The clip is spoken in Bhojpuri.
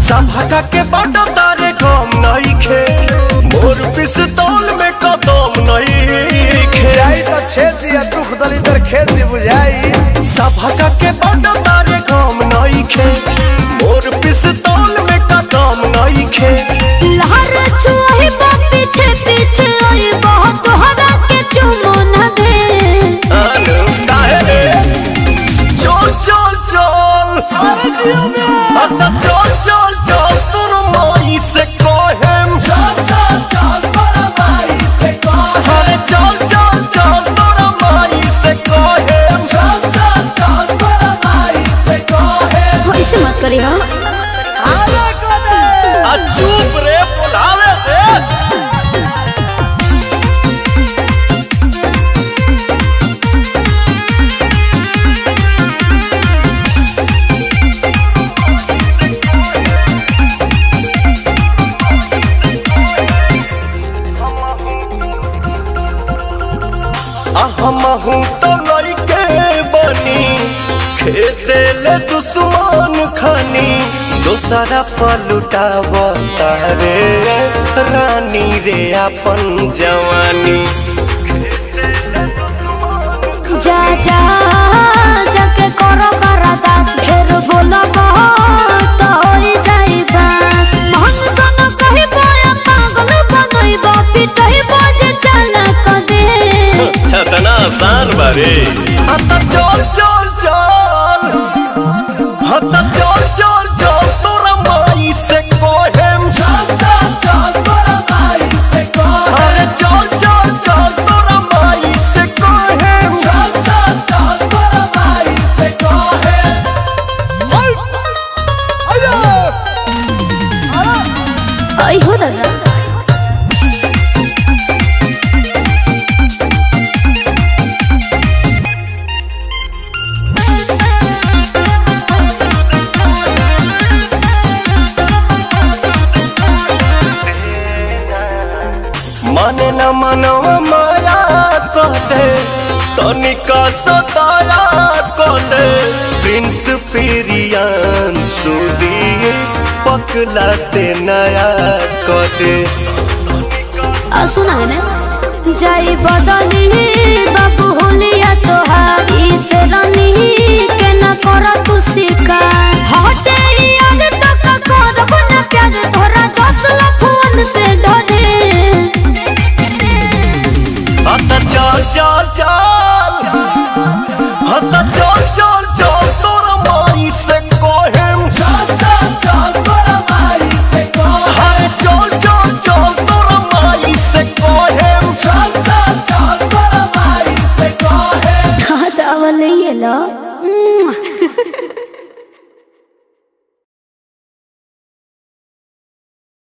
संभागा के बाटो तारे गम नहीं खे मोर पिस्तौल में कदम नहीं खे जाई तो छेद दिया दुख दलिदर खेत दी बुझाई संभागा के बाटो तारे गम नहीं खे मोर पिस्तौल में कदम नहीं खे लहर चुही बा पीछे पीछे आई बहुत तोहरा के चुमो न दे अनु काहे रे चल चल चल अरे जियो में अच्छा चल चल चल तोर माई से कहेम चल चल चल तोर माई से कहेम अरे चल चल चल तोर माई से कहेम चल चल चल तोर माई से कहेम ऐसे मत करी हो अरे कने आ चुप रे बुलावे दे हमहू तो लइके बनी खेते ले दुश्मन खानी दोसरा पलुटाव तारे रानी रे अपन जवानी जा जा जाके करो करादास फिर बोलो तो होई जाई बस मन सन कही बोया पागल बनई बा पिटई बजे चला क दे इतना आसान बारे हता चल चल चल हता चल चल चल तोरा माई से कोहेम चल चल चल तोरा माई से कोहेम अरे चल चल चल तोरा माई से कोहेम चल चल चल तोरा माई से कोहेम आई हो दादा माने न मनवा माया कहते तनिका सताया कहते प्रिंस पिरियान सुदी पकलाते नया कहते आ सुना है ना जाई बदली बाबू होलिया तोहार इस रनी के न करा तू शिकार हटे याद तक करब न प्यार तोरा जसल फोन से डरे हता चल चल चल हता चल चल चल तोरा माई से कोहेम चल चल चल तोरा माई से कोहेम अरे चल चल चल तोरा माई से कोहेम चल चल चल तोरा माई से कोहेम हाँ तो अवल ये लो